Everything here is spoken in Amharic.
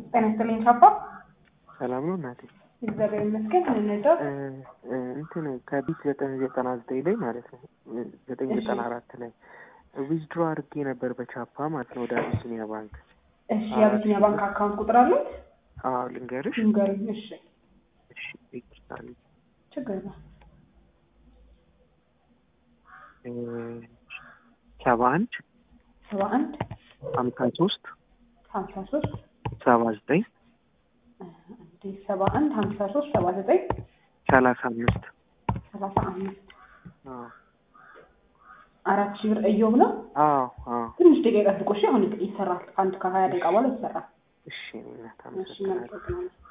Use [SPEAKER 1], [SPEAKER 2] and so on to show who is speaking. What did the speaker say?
[SPEAKER 1] ጤና ይስጥልኝ ቻፓ።
[SPEAKER 2] ሰላም ነው እናቴ።
[SPEAKER 1] እግዚአብሔር ይመስገን። እንነዳው
[SPEAKER 2] እ እ እንትን ከቢት ዘጠኝ ዘጠና ዘጠኝ ላይ ማለት ነው ዘጠኝ ዘጠና አራት ላይ ዊዝድሮ አድርጌ ነበር በቻፓ ማለት ነው ወደ አቢሲኒያ ባንክ።
[SPEAKER 1] እሺ፣ የአቢሲኒያ ባንክ አካውንት ቁጥር አለው?
[SPEAKER 2] አዎ ልንገርሽ።
[SPEAKER 1] ንገሩኝ። እሺ፣
[SPEAKER 2] እሺ ይቅርታ አለኝ።
[SPEAKER 1] ችግር ነው።
[SPEAKER 2] እ ሰባ አንድ
[SPEAKER 1] ሰባ አንድ
[SPEAKER 2] ሀምሳ ሶስት
[SPEAKER 1] ሀምሳ ሶስት
[SPEAKER 2] ሰባ ዘጠኝ
[SPEAKER 1] እንዴ ሰባ አንድ ሀምሳ ሶስት ሰባ ዘጠኝ
[SPEAKER 2] ሰላሳ አምስት
[SPEAKER 1] ሰላሳ አምስት
[SPEAKER 2] አዎ
[SPEAKER 1] አራት ሺህ ብር እዮብ ነው።
[SPEAKER 2] አዎ አዎ
[SPEAKER 1] ትንሽ ደቂቃ ጠብቆ እሺ። አሁን ይሰራል። አንድ ከሀያ ደቂቃ በኋላ ይሰራል።
[SPEAKER 2] እሺ እናት
[SPEAKER 1] እሺ፣
[SPEAKER 2] አመሰግናለሁ።
[SPEAKER 1] እናመሰግናለን።